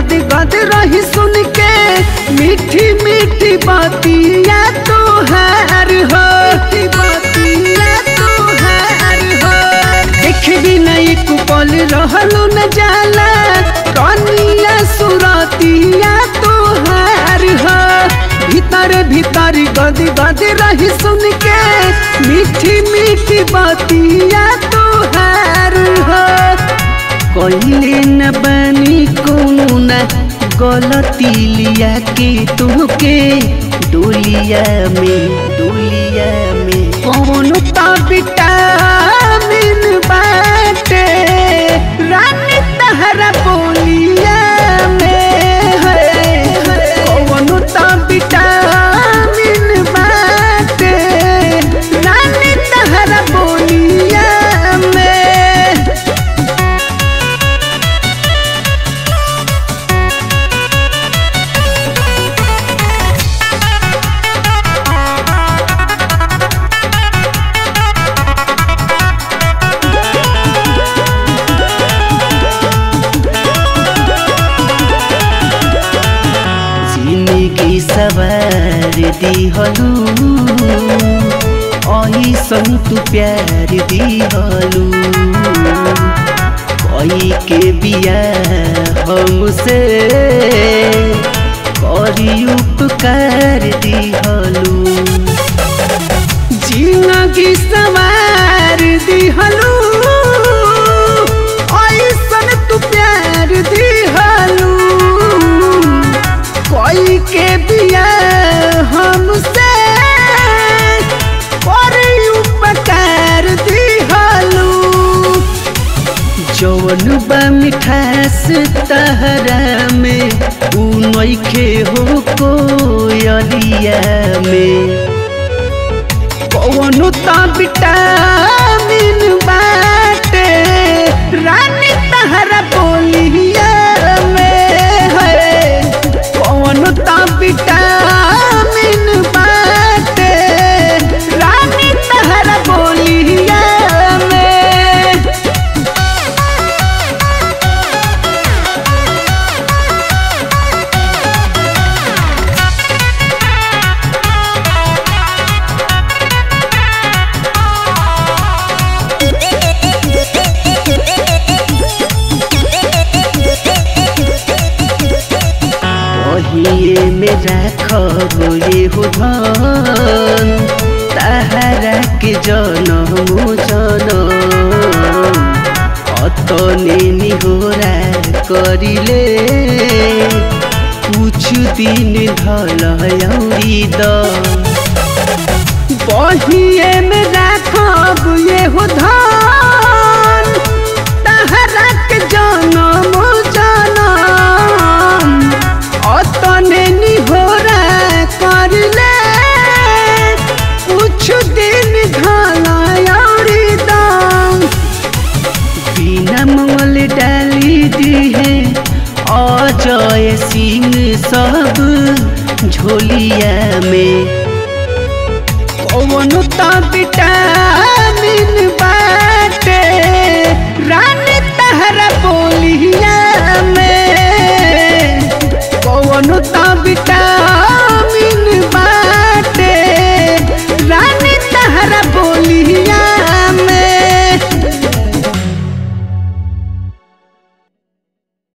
गद गद रही सुन के मीठी मीठी बातिया तो हार हो बातिया तो हार हो देख भी नहीं कुपल रहलू न जाला कनिया सुरतिया तो हार हो भीतर भीतर गद गद रही सुन के मीठी मीठी बातिया तो हार हो कहिले न बनी कोनो न गलती लिया के तुहके डोलिया में डोलिया में कौन ता विटामिन बाटे रानी तहरा बोलिया में है कौन ता विटामिन बाटे रानी तहरा बोलिया में जिंदगी सवार दिहलू ऐसन तू प्यार दिहलू कई के बिया हमसे करी उपकार दिहलू जिंदगी सवार दिहलू ऐसन तू प्यार दिहलू कोई के बिया हमसे करी उपकार दिहलू जवन बा मिठास तहरा में उ नइखे हो कोयलिया में कौनो ता विटामिन बाटे रानी तहरा बोलिया में है कौनो ता विटामिन बाटे रानी तहरा बोलिया में पहिए में राखब ये हो धन ताहरा के जनम जनम अतने निहोरा करिले कुछ दिन धल औरी द पहिए में राखब ये हो धन ताहरा के जनम जनम अतने निहोरा करले कुछ दिन घालायरी दाम बिना मंगल डाली दी है अजय सिंह सब झोलिया में कौन ता बिटा